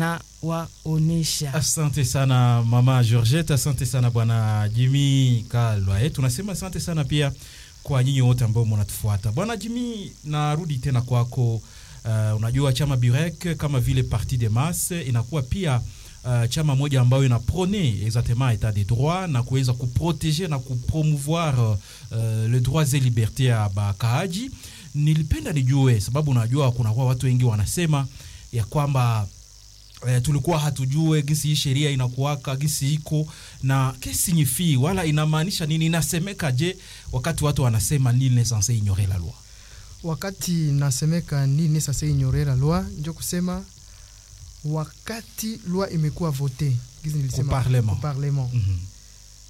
na waonesha. Asante sana mama Georgette, asante sana bwana Jimmy Kalwa. Eh, tunasema asante sana pia kwa nyinyi wote ambao mnatufuata. Bwana Jimmy, narudi tena kwako. Uh, unajua chama Burek kama vile Parti de Masse inakuwa pia uh, chama moja ambayo ina prôner exactement état de droit na kuweza kuproteger na kupromouvoir uh, le droits et libertés ya bakaaji. Nilipenda nijue sababu unajua kunakuwa watu wengi wanasema ya kwamba eh, tulikuwa hatujue gisi hii sheria inakuwaka gisi iko na kesi nyifi wala inamaanisha nini, inasemeka je wakati watu wanasema nil n'est censé ignorer la loi. wakati nasemeka nini sasa ignorera loi njo kusema wakati loi imekuwa vote gizi nilisema Au parlement. au parlement Mhm.